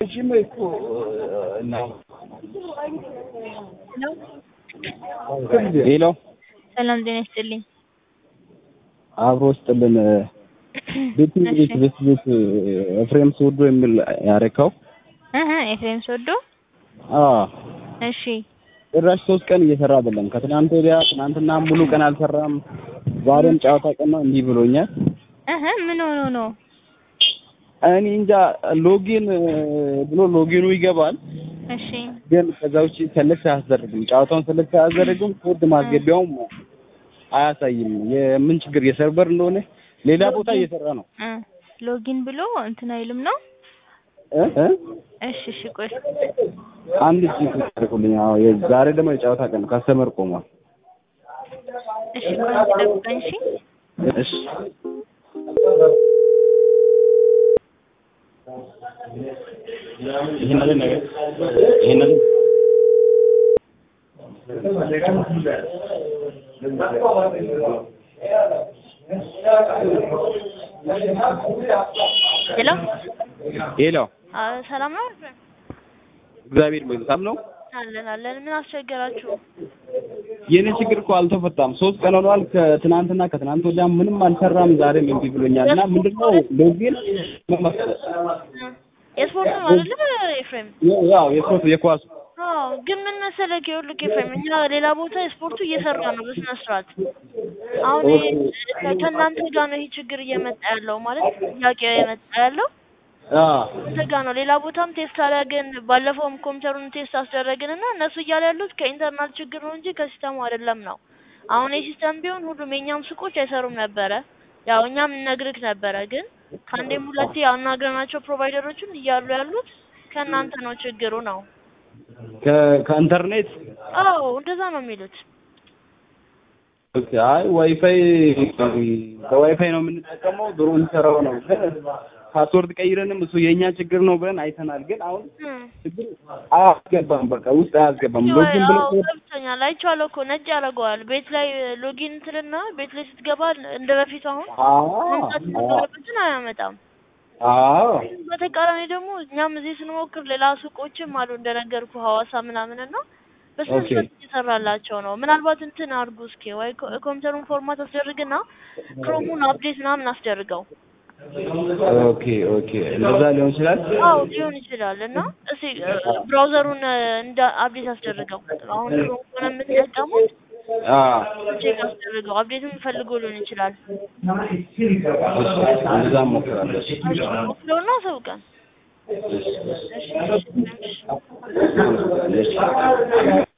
ረዥም እኮ ነው። ሄሎ ሰላም ጤና ይስጥልኝ። አብሮ ስጥልን ቤት ቤት ቤት ቤት ኤፍሬም ስወዶ የሚል ያረካው እህ ኤፍሬም ሶዶ አዎ እሺ ጭራሽ ሶስት ቀን እየሰራ አይደለም። ከትናንት ወዲያ ትናንትና ሙሉ ቀን አልሰራም። ዛሬም ጨዋታ ቀን ነው እንዲህ ብሎኛል። እህ ምን ሆኖ ነው? እኔ እንጃ ሎጊን ብሎ ሎጊኑ ይገባል፣ እሺ ግን ከዛ ውጪ ሰለክት አያስደርግም። ጨዋታውን ሰለክት አያስደርግም። ኮድ ማስገቢያውም አያሳይም። የምን ችግር የሰርቨር እንደሆነ ሌላ ቦታ እየሰራ ነው እ ሎጊን ብሎ እንትን አይልም ነው? እ እ እሺ እሺ ቆይ አንድ ቺክ አድርጉልኝ። አዎ ዛሬ ደግሞ የጨዋታ ቀን ካስተመር ቆሟል። እሺ ቆይ ጠብቀኝ እሺ እሺ ይሄንን ነገር ይሄንን ሄሎ ሄሎ አ ሰላም ነው? እግዚአብሔር ይመስገን ነው። አለን አለን። ምን አስቸገራችሁ? የኔ ችግር እኮ አልተፈታም። ሶስት ቀን ሆኗል። ከትናንትና ከትናንት ወዲያ ምንም አልሰራም። ዛሬም እምቢ ብሎኛል እና ምንድነው ሎጊን የስፖርት ነው አይደለ ኤፍሬም? ያው የስፖርት የኳስ አዎ ግን ምን መሰለህ ይኸውልህ ኤፍሬም እኛ ሌላ ቦታ ስፖርቱ እየሰራ ነው በስነ ስርዓት። አሁን ይሄ ከእናንተ ጋር ነው ይሄ ችግር እየመጣ ያለው ማለት ጥያቄ እየመጣ ያለው አ እናንተ ጋር ነው። ሌላ ቦታም ቴስት አደረግን፣ ባለፈውም ኮምፒውተሩን ቴስት አስደረግን እና እነሱ እያሉ ያሉት ከኢንተርናል ችግር ነው እንጂ ከሲስተሙ አይደለም ነው። አሁን የሲስተም ቢሆን ሁሉም የእኛም ሱቆች አይሰሩም ነበረ። ያው እኛም እነግርህ ነበረ፣ ግን ከአንዴም ሁለቴ አናግረናቸው ፕሮቫይደሮቹን እያሉ ያሉት ከእናንተ ነው ችግሩ ነው። ከ- ከኢንተርኔት አዎ እንደዛ ነው የሚሉት። ኦኬ፣ አይ ዋይፋይ በዋይፋይ ነው የምንጠቀመው። ድሮ እንሰራው ነው ግን ፓስወርድ ቀይረንም እሱ የእኛ ችግር ነው ብለን አይተናል። ግን አሁን እም። ችግር አያስገባም፣ በቃ ውስጥ አያስገባም። ሎጊን ብሎ አዎ ገብቶኛል፣ አይቼዋለሁ እኮ ነጭ ያደርገዋል። ቤት ላይ ሎጊን ትልና ቤት ላይ ስትገባ እንደ በፊቱ አሁን አዎ መምጣት የነበረበትን አያመጣም። አዎ በተቃራኒ ደግሞ እኛም እዚህ ስንሞክር ሌላ ሱቆችም አሉ እንደነገርኩ ሐዋሳ ምናምን እና በስነ ኦኬ። ስርዓት እየሰራላቸው ነው። ምናልባት እንትን አድርጉ እስኪ ወይ ኮ- ኮምፒውተሩን ፎርማት አስደርግና ክሮሙን አፕዴት ምናምን አስደርገው። ኦኬ ኦኬ፣ እንደዛ ሊሆን ይችላል። አዎ ሊሆን ይችላል እና እስኪ ብራውዘሩን እንደ አፕዴት አስደርገው። አሁን ክሮም ከሆነ የምትጠቀሙት አዎ ቼክ አስደርገው። አፕዴትም ፈልጎ ሊሆን ይችላል። እሺ፣ እንደዛ እሞክራለሁ። እሺ፣ ሞክረውና አሳውቀን። እሺ እሺ እሺ። እሺ